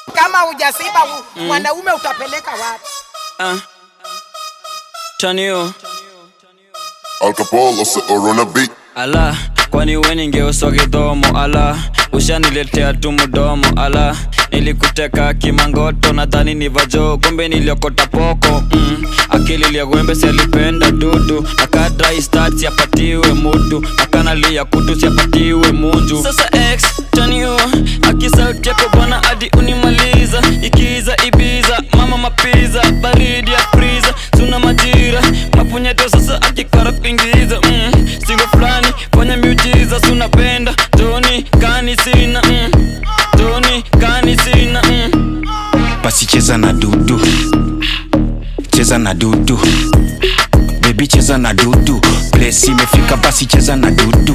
kama hujasiba u- mwanaume utapeleka wapi? Ah. Chanio Al Capolo se orona beat ala kwani we ningeuswa kidhomo ala ushaniletea tu mdomo ala nilikuteka kimangoto nadhani ni vajo kumbe niliokota poko mm. akili liagwembe sialipenda dudu akadrai stat siapatiwe mudu akanalia kutu siapatiwe munju sasa x tanio akisauti yako bwana hadi unimaliza ikiza ibiza mama mapiza baridi ya friza suna majira mapunyeto sasa akikara kuingiza mm. singo fulani fanya miujiza sunapenda toni kani sina mm. toni kani sina mm. basi cheza na dudu cheza na dudu bebi cheza na dudu place imefika basi cheza na dudu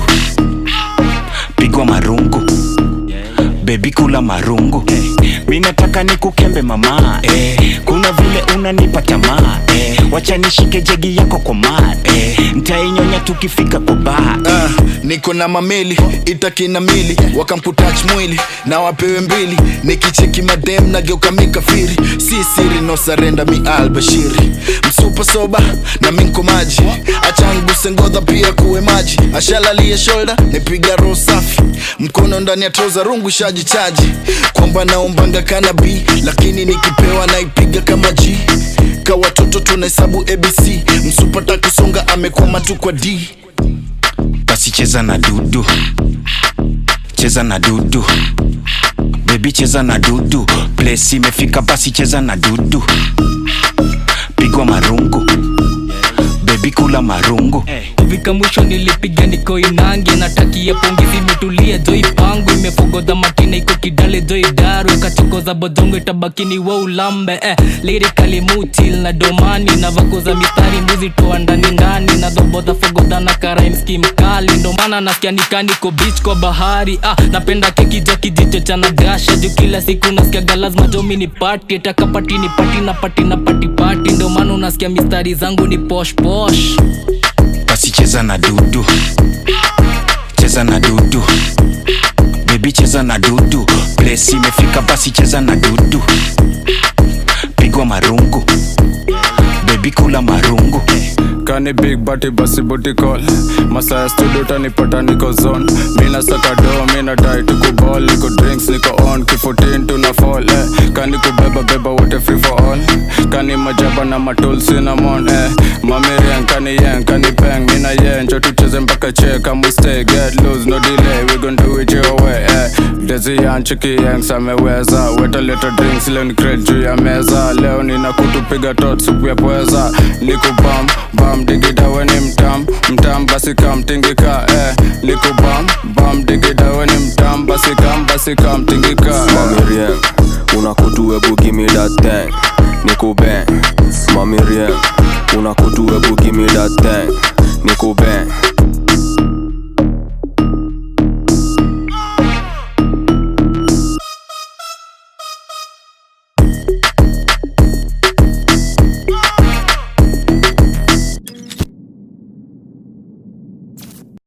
pigwa marungu bebi kula marungu mi nataka nikukembe mama eh, kuna vile unanipa tamaa eh, wacha nishike jegi yako kwa maa eh, ntainyonya tukifika kwa baa Ah, niko na mameli itakina mili wakamputach mwili na wapewe mbili nikicheki madem nageuka mikafiri si siri no sarenda mi albashiri msupa soba na minko maji achanguse ngodha pia kuwe maji ashalalie shoulder nipiga roho safi mkono ndani ya troza rungu shaji chaji kwamba naombanga kanabi lakini nikipewa naipiga kama g ka watoto tunahesabu abc msupata kusonga amekwama tu kwa d basi cheza na dudu cheza na dudu bebi cheza na dudu place imefika basi cheza na dudu pigwa marungu bebi kula marungu kufika mwisho nilipiga niko inangi natakia pongezi imetulia joi pangu imefogodha matina iko kidale joi daru ikachokoza bodongo itabakini wa ulambe eh, lirikali mutil na domani na vakoza mistari mbuzi toa ndani ndani na dhobodha fogodha na karaimski mkali ndo maana nasikia nikaniko beach kwa bahari ah, napenda keki ja kijicho cha nagasha juu kila siku nasikiaga lazima jomi ni pati takapati ni pati na pati na pati pati ndo maana unasikia mistari zangu ni posh posh basi cheza na dudu cheza na dudu bebi cheza na dudu place imefika basi cheza na dudu pigwa marungu bebi kula marungu kani big bati basi booty call masaya studio tanipata niko zone mina saka do mina dai tuku ball niko drinks niko on kifutin tuna fall eh. kani kubeba beba wote free for all kani majaba na matul cinnamon eh. mamirian kani yen kani peng mina yen njo tucheze mpaka che kama stay get loose no delay we gon do it your way eh. dezi yan chiki yanks ameweza weta leta drinks leo ni crate juu ya meza leo nina kutupiga tot supu ya pweza niku bam bam digida we ni mtam mtam basi kam tingika eh. niku bam bam digida we ni mtam basi kam basi kam tingika eh. Mami Rien, una kutu ebu give me that thing Nico Ben, Mami Rien, una kutu ebu give me that thing Nico Ben